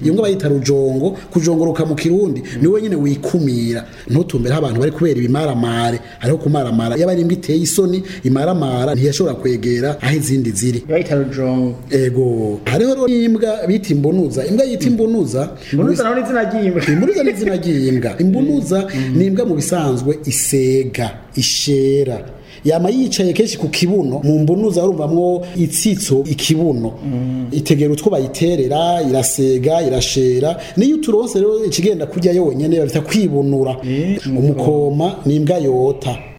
iyo mbwa bayita rujongo kujongoroka mu kirundi ni wenyine wikumira ntutumbere abantu bari kubera ibimaramare hariho kumaramara yaba ari imbwa iteye isoni imaramara ntiyashobora kwegera aho izindi ziri bayita rujongo ego hariho rero n'imbwa bita imbunuza imbwa yita imbunuza imbunuza naho ni izina ry'imbwa imbunuza ni izina ry'imbwa imbunuza ni imbwa mu bisanzwe isega ishera yama yicaye kenshi ku kibuno mu mbunuza urumvamwo itsitso ikibuno itegera utwo bayiterera irasega irashera niyo uturonse rero ikigenda kurya yonyene babita kwibunura umukoma ni imbwa yota